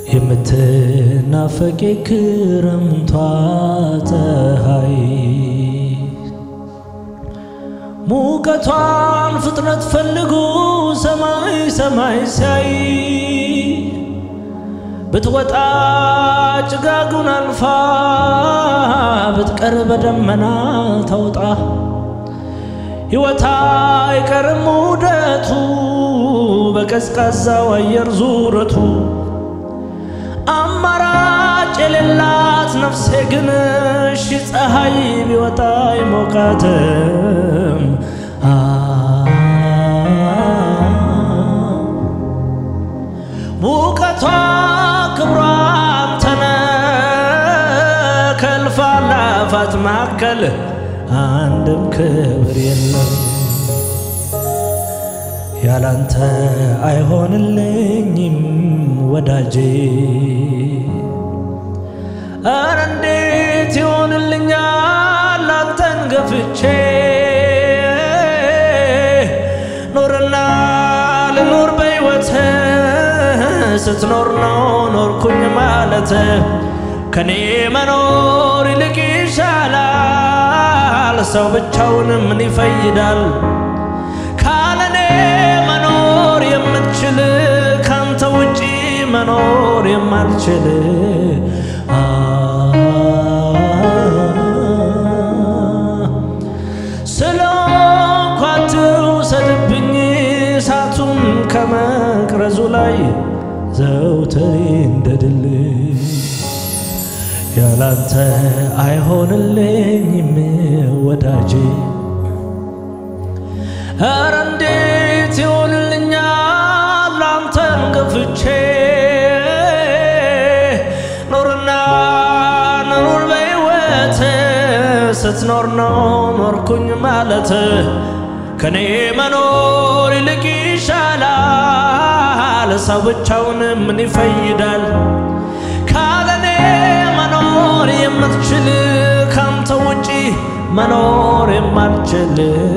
የምትናፈቂ ክረምቷ ፀሐይ ሙቀቷን ፍጥነት ፈልጉ ሰማይ ሰማይ ሲያይ ብትወጣ ጭጋጉን አልፋ ብትቀር በደመና ተውጣ ሕይወት አይቀርም ውደቱ በቀዝቃዛው አየር ዙረቱ አማራጭ የሌላት ነፍሴ ግን እሺ ፀሐይ ቢወጣ አይሞቃትም። ሙቀቷ ክብሯ አንተነ ከእልፍ አእላፋት መካከል አንድም ክብር የለም ያላንተ አይሆንልኝም ወዳጄ። አረ እንዴት ይሆንልኛል አንተን ገፍቼ ኖርና ልኖር በሕይወት ስትኖር ነው ኖርኩኝ ማለት ከኔ መኖር ይልቅ ይሻላል። ሰው ብቻውን ምን ይፈይዳል? ካለኔ መኖር የምትችል ካንተ ውጪ መኖር የማልችል ስለኳት ውሰድብኝ እሳቱን ከመቅረዙ ላይ ዘውትሬ እንደ ድል ያላንተ አይሆንልኝም ወዳጄ ኧረ እንዴት ይሆንልኛል አንተን ገፍቼ ኖርና ኑር በሕይወት ስትኖር ነው ኖርኩኝ ማለት ከኔ መኖር ይልቅ ይሻላል። ሰው ብቻውን ምን ይፈይዳል? ካለኔ መኖር የምትችል ካንተ ውጪ መኖር የማልችል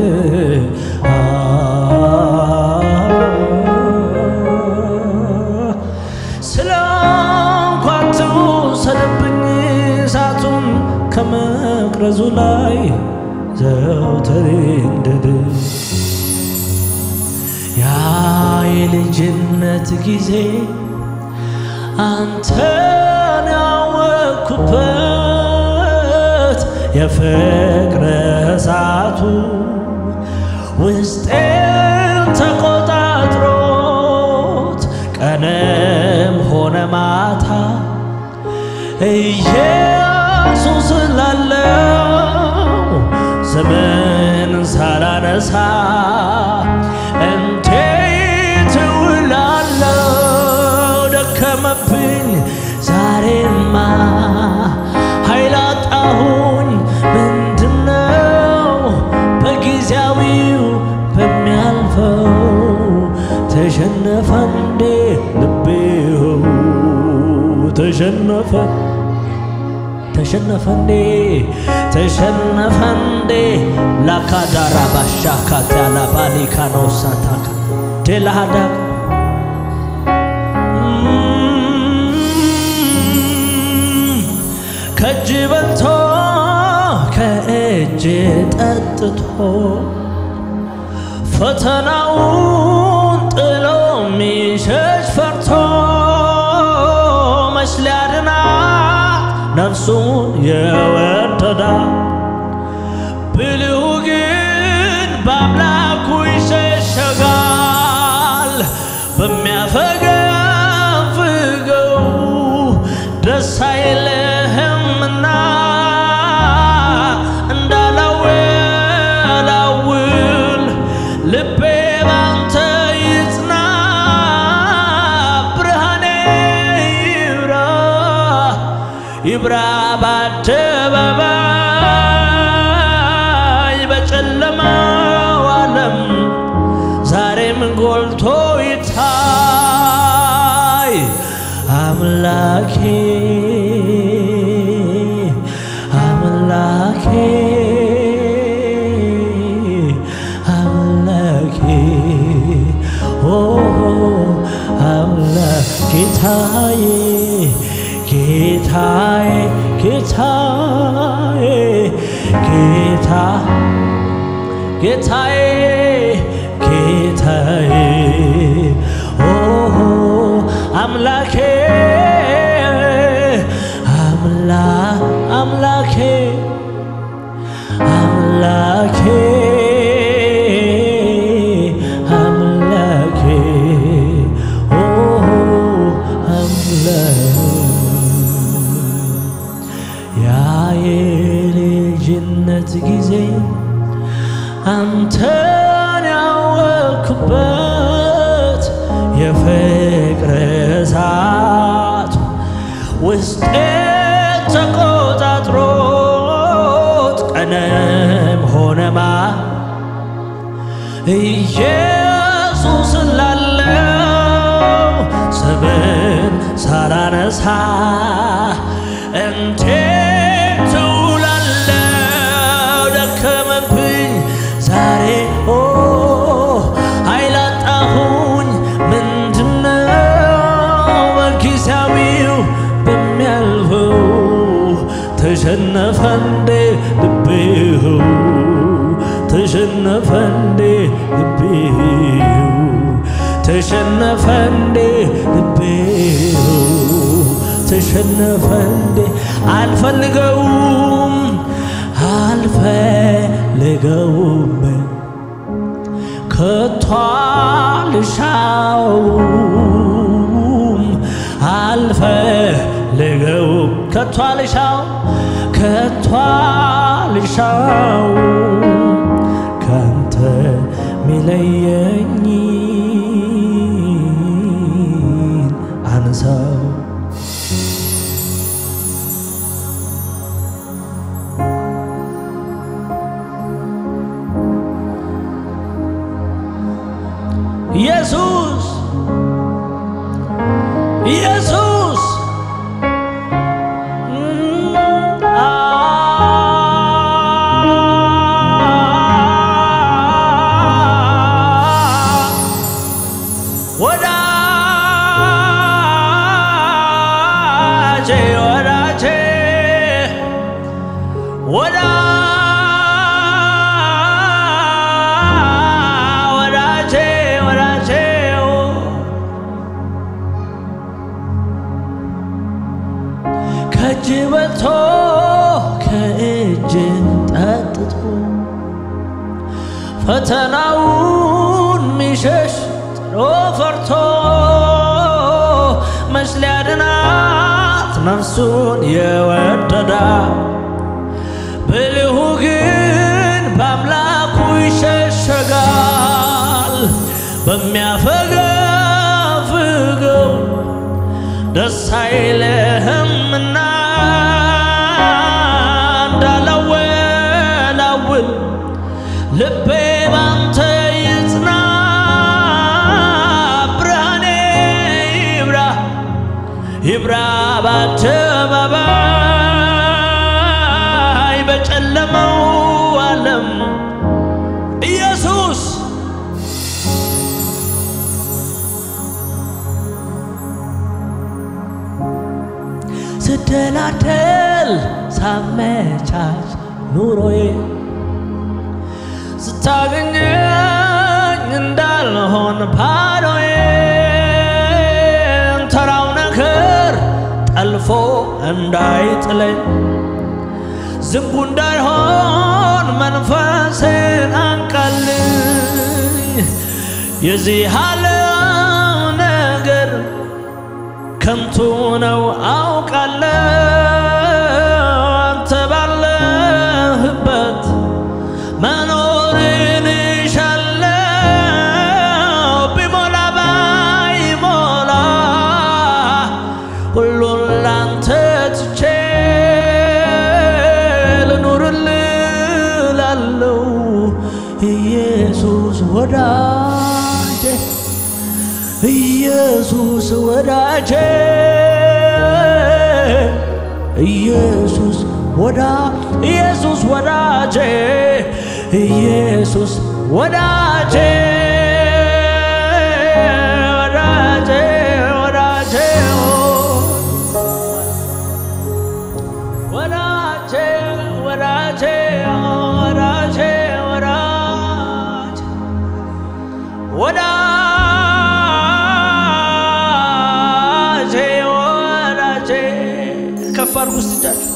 ስለ እንኳን ትውሰድብኝ እሳቱን ከመቅረዙ ላይ ዘውትሬ እንድድ ያ የልጅነት ጊዜ አንተን ያወቅኩበት የፍቅር እሳቱ ውስጤን ተቆጣጥሮት ቀንም ሆነ ማታ ኢየሱስ ላለው ስምን ሳላነሳ እንዴት እውላለሁ? ደከመብኝ ዛሬማ ኃይል አጣሁኝ። ምንድነው በጊዜያዊው በሚያልፈው ተሸነፈ እንዴ ልቤው ተሸነፈ ተሸነፈ እንዴ ተሸነፈ እንዴ ላካዳራ ባሻካታ ላባሊካኖሳታካ ዴላሃዳ ከእጅ በልቶ ከእጅ ጠጥቶ ፈተናውን ጥሎ ሚሸሽ ፈርቶ መች ሊያድናት ነፍሱን የወደዳ ብልሁ ግን በአምላኩ ይሸሸጋል። በሚያፈገፍገው ደስ አይልህምና እንዳላወላውል ልቤ ባንተ ይጽና፣ ብርሃኔ ይብራ ይብራ በአደባባይ በጨለማው ዓለም ዛሬም ጎልቶ ይታይ አምላኬ አምላኬ አምላኬ ኦ አምላኬ ጌታዬ ጌታዬ ጌታዬ ጌታ ጌታዬ ጌታዬ ኦሆ አምላኬ አምላ አምላኬ አምላኬ አምላኬ ኦሆ አምላኬ ያ የልጅነት ጊዜ አንተን ያወቅኩበት የፍቅር እሳት ውስጤ ተቆጣጥሮት ቀንም ሆነማ ኢየሱስ ላለው ስምን ሳላነሳ እንዴት እውላለሁ? ደከመብኝ ዛሬ ኦ ኃይላጣሁኝ ምንድነው በጊዜያዊው በሚያልፈው ተሸነፈ እንዴ ልቤው ተሸነፈ እንዴ ልቤው ተሸነፈ እንዴ ልቤው ተሸነፈ እንዴ አልፈልገውም አልፈልገውም ከቶ አልሻውም አልፈልገውም ከቶ አልሻው ከቶ አልሻውም ካንተ ሚለየኝ አንሳው ኢየሱስ ኢየሱስ ወዳጄ ወዳጄ ወዳ ወዳጄ ወዳጄ ከእጅ በልቶ ከእጅ ጠጥቶ ፈተናውን ሚሸሽ ጥሎ ፈርቶ መች ሊያድናት ነፍሱን የወደዳ ብልሁ ግን በአምላኩ ይሸሸጋል በሚያፈገፍገው ደስ አይልህምና እንዳላወላውል ልቤ ባንተ ይጽና ብርሃኔ ይብራ ይብራ በአደባባይ በጨለመው ዓለም ኢየሱስ ስደላደል ሳመቻች ኑሮዬ ስታገኘኝ እንዳልሆን ባዶዬን ተራው ነገር ጠልፎ እንዳይጥለኝ ዝንጉ እንዳይሆን መንፈሴን አንቀልኝ የዚህ ዓለም ነገር ከንቱ ነው አውቃለሁ አንተ ባለህበት መኖርን እሻለሁ ቢሞላ ባይሞላ ሁሉን ላንተ ትቼ ልኑርልህ እላለሁ ኢየሱስ ወዳጄ ኢየሱስ ወዳጄ ኢየሱስ ወዳ ኢየሱስ ወዳጄ ኢየሱስ ወዳጄ ወዳጄ ወዳጄ አድርጉ ስጃችሁ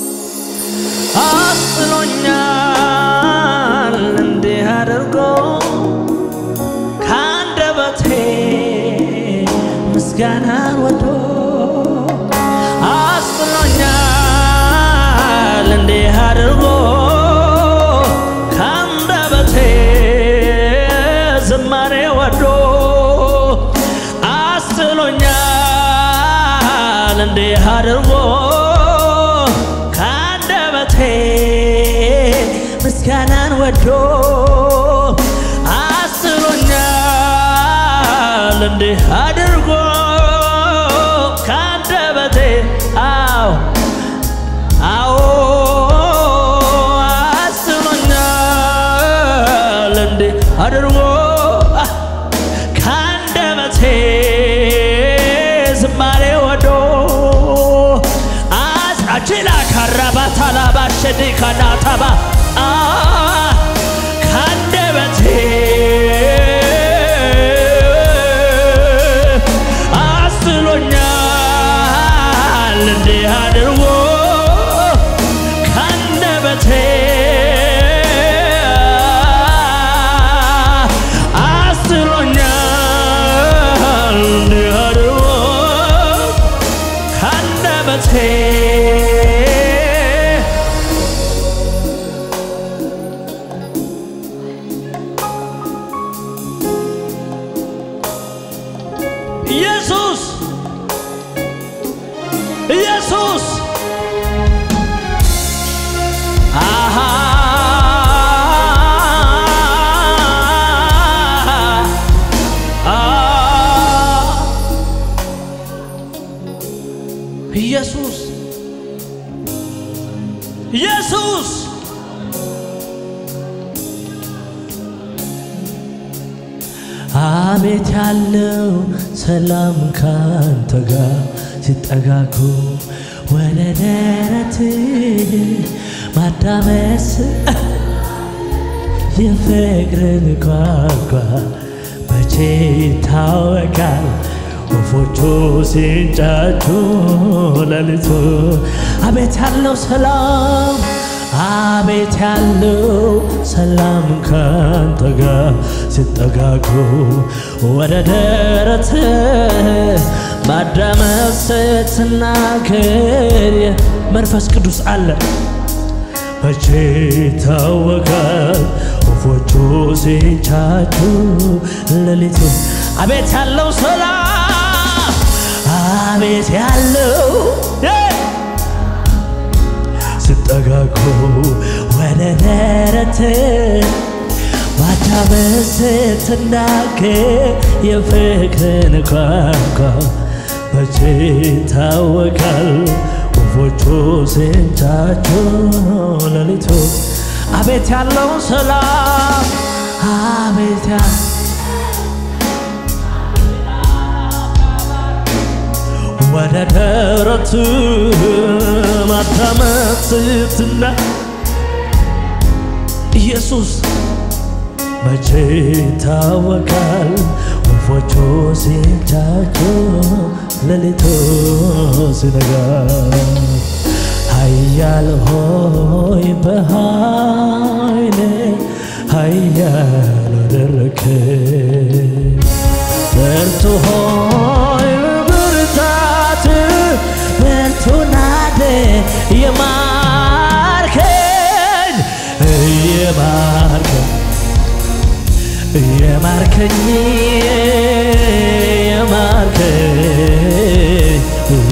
አስጥሎኛል እንዲህ አድርጎ ከአንደበቴ ምስጋናን ወዶ አስጥሎኛል እንዲህ አድርጎ ከአንደበቴ ዝማሬ ወዶ አስጥሎኛል እንዲህ አድርጎ ከአንደበቴ ምስጋናን ወዶ አስጥሎኛል እንዲህ አድርጎ ከአንደበቴ አዎ አዎ አስጥሎኛል እንዲህ አድርጎ ከአንደበቴ ዝማሬ ወዶ አጭላ ካራባታላ ባሸዲ ካናታባ ከአንደበቴ አስጥሎኛል እንዲህ አድርጎ ከአንደበቴ አስጥሎኛል እንዲህ አድርጎ ከአንደበቴ ኢየሱስ ኢየሱስ አሃ ኢየሱስ ኢየሱስ አቤት ያለው ሰላም ካንተ ጋር ሲጠጋጉ ወደ ደረት ማዳመስ የፍቅርን ቋንቋ መቼ ይታወቃል ወፎቹ ሲንጫጩ ሌሊቱ አቤት ያለው ሰላም አቤት ያለው ሰላም ካንተ ጋር ሲጠጋጉ ወደ ደረት ማዳመጥ ስትናገር መንፈስ ቅዱስ አለ መቼ ይታወቃል ወፎቹ ሲንጫጩ ሌሊቱ አቤት ያለው ሰላም አቤት ያለው ሲጠጋጉ ወደ ደረት ማዳመጥ ስትናገር የፍቅርን ቋንቋ መቼ ይታወቃል ወፎቹ ሲንጫጩ ሌሊቱ አቤት ያለው ሰላም አቤት ያ ወደ ደረት ማዳመጥ ስትና ኢየሱስ መቼ ይታወቃል ወፎቹ ሲንጫጩ ሌሊቱ ሲነጋ ኃያል ሆይ በኃይል ኃያል አደረክ ብርቱ ሆይ ብርታት ብርቱ ናደ የማርከኝ የማርከኝ የማርከኝ የማርከኝ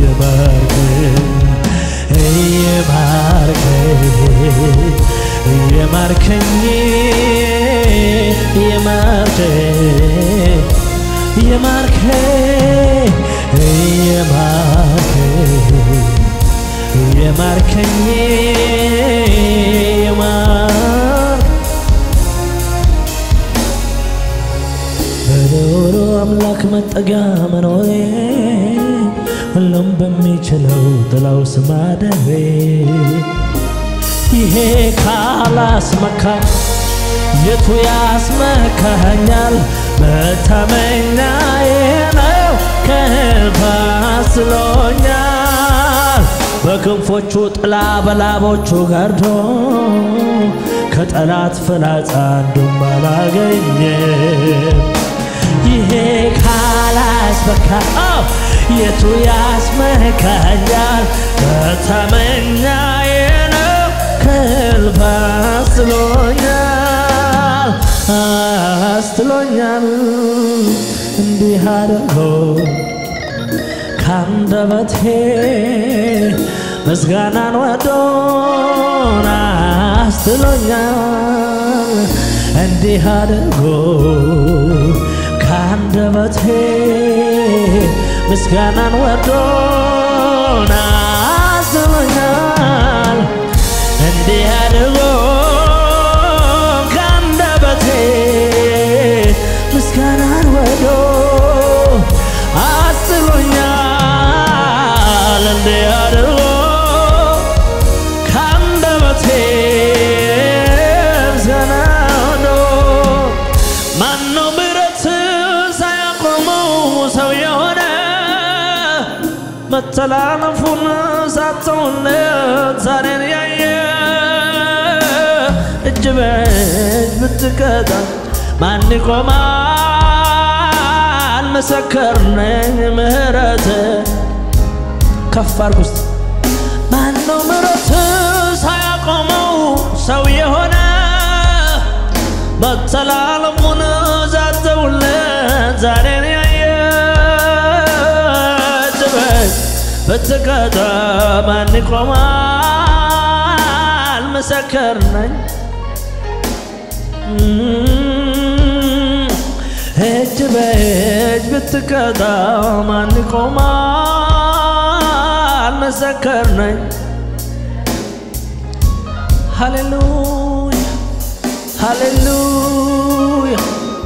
የማርከኝ የማርከኝ የማርከኝ የማርከኝ የማርከኝ የማርከኝ የማር በዶሮ አምላክ መጠጊያ መኖሬ ሁሉም በሚችለው ጥላው ስማደሬ ይሄ ካላስመካኝ የቱ ያስመካኛል? መታመኛዬ ነው ከህልፍ አስሎኛል። በክንፎቹ ጥላ በላቦቹ ጋርዶ ከጠላት ፍላጻ አንዱም አላገኘም። ይሄ ካላስበካ የቱ ያስመካኛል? በተመኛዬ ነው ከልብ አስጥሎኛል አስጥሎኛል እንዲህ አድርጎ ካንደበቴ ምስጋናን ወዶን አስጥሎኛል እንዲህ አድርጎ ካንደበቴ ምስጋናን ወዶን አስጥሎኛል እንዲህ አድርጎ ካንደበቴ ምስጋናን ወዶ አስጥሎኛል እንዲህ አድርጎ ካንደበቴ ምስጋናን ወዶ ማነው ምሕረት ሳያቆመው ሰው የሆነ መተላለፉን ሳትተውለት ዛሬን ያየ እጅ በእጅ ብትቀጣ ማን ይቆማል? ምስክር ነኝ ምሕረት ከፍ አድርግ ውስጥ ማነው ምሕረት ሳያቆመው ሰው የሆነ መተላለፉን ዛተውለት ዛሬን ያየ እጅ በእጅ ብትቀጣ ማን ይቆማል? ምስክር ነኝ እጅ በእጅ ብትቀጣ ማን ይቆማል? ምስክር ነኝ። ሃሌሉያ ሃሌሉያ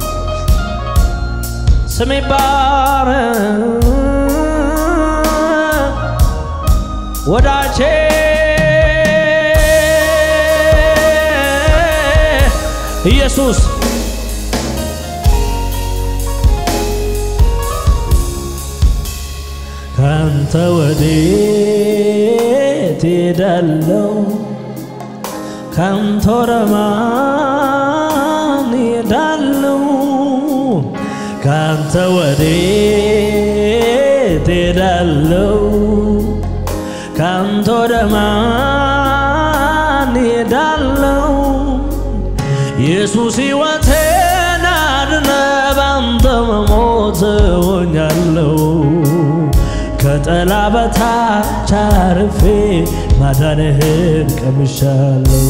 ስሜ ይባረክ ወዳጄ ኢየሱስ ካንተ ወዴት ሄዳለው? ካንተ ወደ ማን ሄዳለው? ካንተ ወዴት ሄዳለው? ካንተ ወደ ማን ሄዳለው? ኢየሱስ ሕይወቴን አድነ ባንተ መሞት ሆኛለሁ ከጠላ በታች አርፌ ማዳንህን ቀምሻለሁ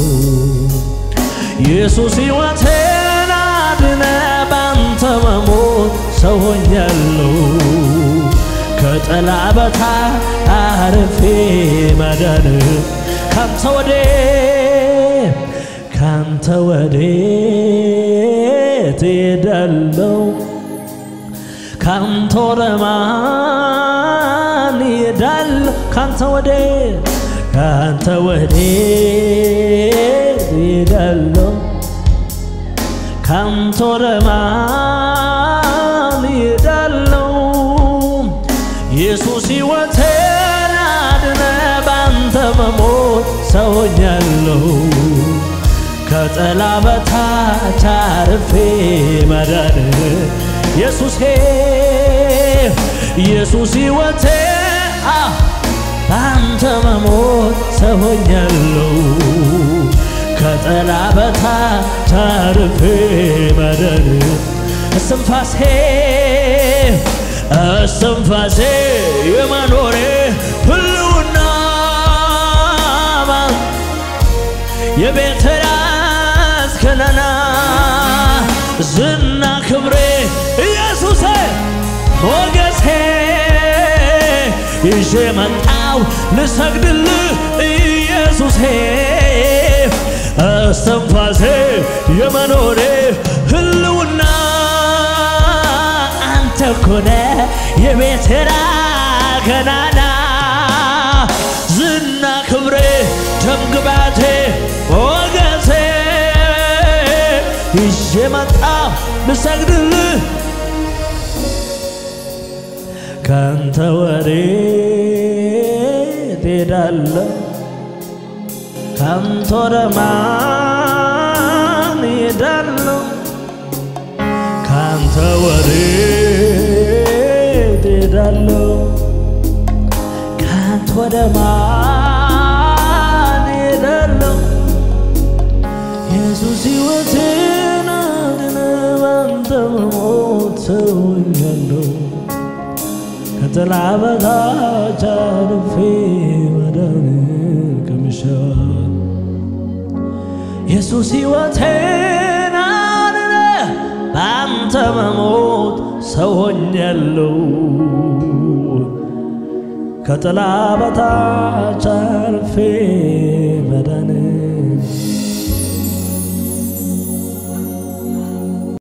ኢየሱስ ሕይወቴን አድነ ባንተ መሞት ሰው ሆኛለሁ ከጠላ በታች አርፌ ማዳንህን ካንተ ወዴ ካንተ ወዴት ሄዳለሁ? ካንተ ወደ ማን ሄዳለሁ? ካንተ ወዴት ካንተ ወዴት ሄዳለሁ? ካንተ ወደ ማን ሄዳለሁ? ኢየሱስ ሕይወቴን አድነ ባንተ መሞት ሰው ሆኛለሁ ከጠላ በታች አርፌ ማዳን ኢየሱሴ ኢየሱስ ሕይወቴ በአንተ መሞት ሰው ሆኛለሁ ከጠላ በታች አርፌ ማዳን እስትንፋሴ እስትንፋሴ የመኖሬ ህልውና የቤተ ከነና ዝና ክብሬ ኢየሱሴ ሞገሴ ይዤ መጣው ልሰግድልህ ኢየሱሴ እስትንፋሴ የመኖሬ ህልውና አንተ ኮነ የቤቴራ ገናና ዝና ክብሬ ደምግባቴ ሞገሴ ይዤ መጣሁ ልሰግድልህ ካንተ ወዴት እሄዳለሁ ካንተ ወደ ማን እሄዳለሁ ካንተ ወዴት እሄዳለሁ ካንተ ወደ ማን እሄዳለሁ ኢየሱስ ሕይወቴን አድነ ባንተ መሞት ተውኛለሁ ከጥላ በታች አርፌ መዳን ቀምሻለሁ ኢየሱስ ሕይወቴን አድነ በአንተ መሞት ሰው ሆኛለሁ ከጥላ በታች